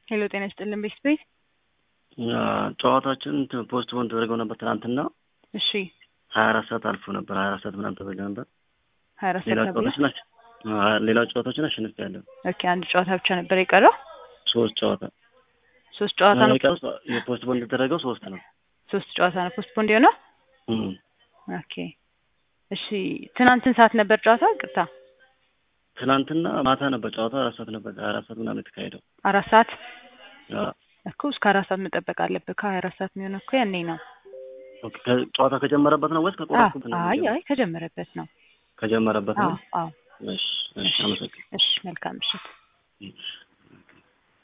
ሄሎ ጤና ይስጥልን ቤት ቤት ጨዋታችን ፖስት ፖን ተደርገው ነበር ትናንትና እሺ ሀያ አራት ሰዓት አልፎ ነበር ሀያ አራት ሰዓት ምናምን ተበላ ነበር ሀያ አራት ሌላ ሰዓት ተብሎ ጨዋታችን አሸ- አ- ሌላ ጨዋታችን አሸንፍ ያለው ኦኬ አንድ ጨዋታ ብቻ ነበር የቀረው ሶስት ጨዋታ ሶስት ጨዋታ ነው የቀረው የፖስት ፖን የተደረገው ሶስት ነው ሶስት ጨዋታ ነው ፖስት ፖንድ የሆነው እም። ኦኬ እሺ ትናንትን ሰዓት ነበር ጨዋታ ቅርታ ትናንትና ማታ ነበር ጨዋታው አራት ሰዓት ነበር ሀያ አራት ሰዓት ምናምን የተካሄደው አራት ሰዓት አ፣ እኮ እስከ አራት ሰዓት መጠበቅ አለብህ ከሀያ አራት ሰዓት የሚሆነው እኮ ያኔ ነው ኦኬ። ከ- ጨዋታ ከጀመረበት ነው ወይስ አዎ ከቆረጥኩት ነው? አይ አይ ከጀመረበት ነው ከጀመረበት አዎ ነው። አዎ እሺ እሺ፣ አመሰግናለሁ። እሺ መልካም ምሽት እሺ።